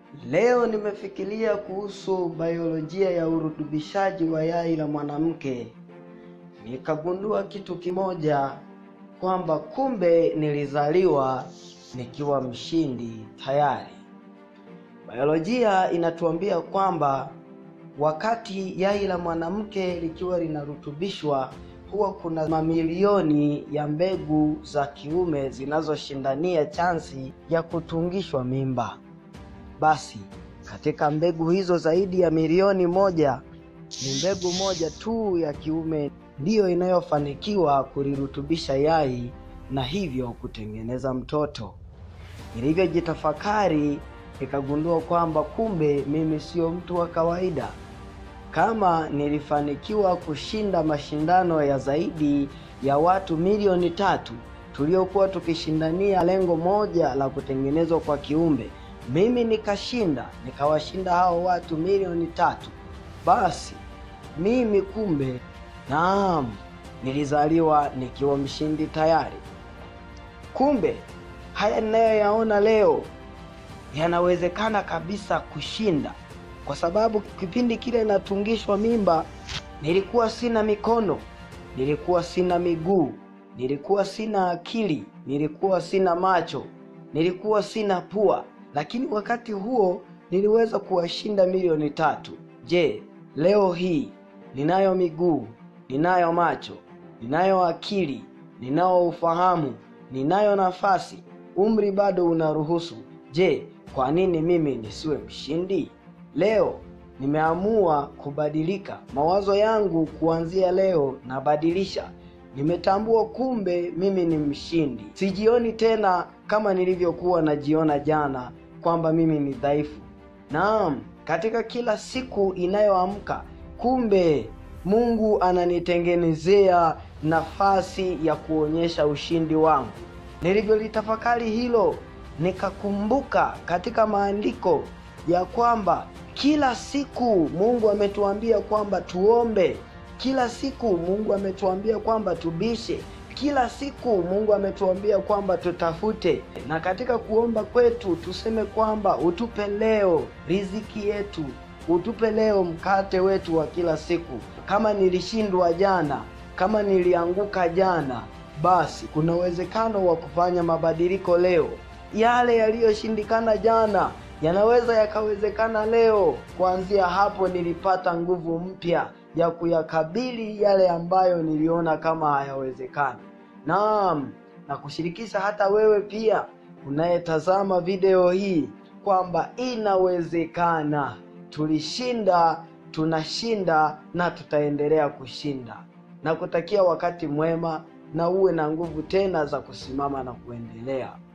Leo nimefikiria kuhusu biolojia ya urutubishaji wa yai la mwanamke, nikagundua kitu kimoja kwamba kumbe nilizaliwa nikiwa mshindi tayari. Biolojia inatuambia kwamba wakati yai la mwanamke likiwa linarutubishwa huwa kuna mamilioni ya mbegu za kiume zinazoshindania chansi ya kutungishwa mimba. Basi katika mbegu hizo zaidi ya milioni moja ni mbegu moja tu ya kiume ndiyo inayofanikiwa kulirutubisha yai na hivyo kutengeneza mtoto. Nilivyojitafakari nikagundua kwamba kumbe mimi sio mtu wa kawaida. Kama nilifanikiwa kushinda mashindano ya zaidi ya watu milioni tatu tuliokuwa tukishindania lengo moja la kutengenezwa kwa kiumbe, mimi nikashinda, nikawashinda hao watu milioni tatu, basi mimi kumbe, naam, nilizaliwa nikiwa mshindi tayari. Kumbe haya ninayoyaona leo yanawezekana kabisa kushinda, kwa sababu kipindi kile natungishwa mimba nilikuwa sina mikono, nilikuwa sina miguu, nilikuwa sina akili, nilikuwa sina macho, nilikuwa sina pua, lakini wakati huo niliweza kuwashinda milioni tatu. Je, leo hii ninayo miguu, ninayo macho, ninayo akili, ninao ufahamu, ninayo nafasi, umri bado unaruhusu. Je, kwa nini mimi nisiwe mshindi? Leo nimeamua kubadilika mawazo yangu. Kuanzia leo nabadilisha. Nimetambua kumbe mimi ni mshindi. Sijioni tena kama nilivyokuwa najiona jana, kwamba mimi ni dhaifu. Naam, katika kila siku inayoamka, kumbe Mungu ananitengenezea nafasi ya kuonyesha ushindi wangu. Nilivyolitafakari hilo, nikakumbuka katika maandiko ya kwamba kila siku Mungu ametuambia kwamba tuombe, kila siku Mungu ametuambia kwamba tubishe, kila siku Mungu ametuambia kwamba tutafute, na katika kuomba kwetu tuseme kwamba utupe leo riziki yetu, utupe leo mkate wetu wa kila siku. Kama nilishindwa jana, kama nilianguka jana, basi kuna uwezekano wa kufanya mabadiliko leo. Yale yaliyoshindikana jana yanaweza yakawezekana leo. Kuanzia hapo nilipata nguvu mpya ya kuyakabili yale ambayo niliona kama hayawezekani. Naam, na kushirikisha hata wewe pia unayetazama video hii kwamba inawezekana. Tulishinda, tunashinda na tutaendelea kushinda. Na kutakia wakati mwema na uwe na nguvu tena za kusimama na kuendelea.